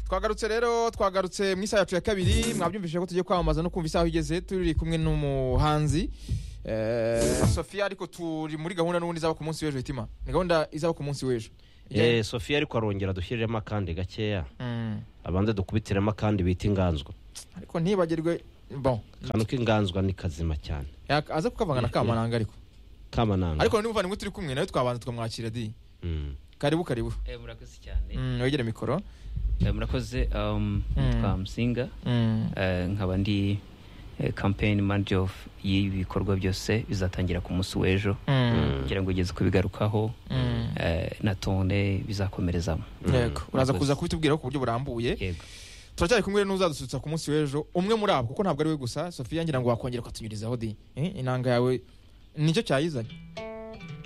twagarutse rero twagarutse mu isaha yacu ya kabiri mwabyumvishije ko tugiye kwamamaza no kumva isaha igeze turi kumwe n'umuhanzi eh, Sophia ariko turi muri gahunda n'ubundi izaba ku munsi w'ejo hitima ni gahunda izaba ku munsi w'ejo eh sophie ariko arongera dushyiriremo akandi gakeya Mm. abanza dukubitiremo akandi bita inganzwa ariko ntibagirwe bon akantu k'inganzwa ni kazima cyane Yaka- aze kukavanga na kamananga ariko kamananga ariko n'umuvandimwe turi kumwe nawe twabanza tukamwakira di Mm. karibu karibu Eh, murakoze cyane Mm, wegere mikoro Eh, murakoze um, Mm. nitwa musinga Mm. Eh, nkaba ndi eh, campaign manager of y'ibi bikorwa byose bizatangira ku munsi w'ejo Mm. kugira ngo ugeze kubigarukaho Mm. eh, na tone bizakomerezamo yego uraza Murakoze. kuza kubitubwiraho ku buryo burambuye yego turacyari kumwe n'uzadusutsa ku munsi w'ejo umwe muri abo kuko ntabwo ari we gusa sophia ngira ngo wakongera ukatunyurizaho di Eh, inanga yawe nicyo cyayizanye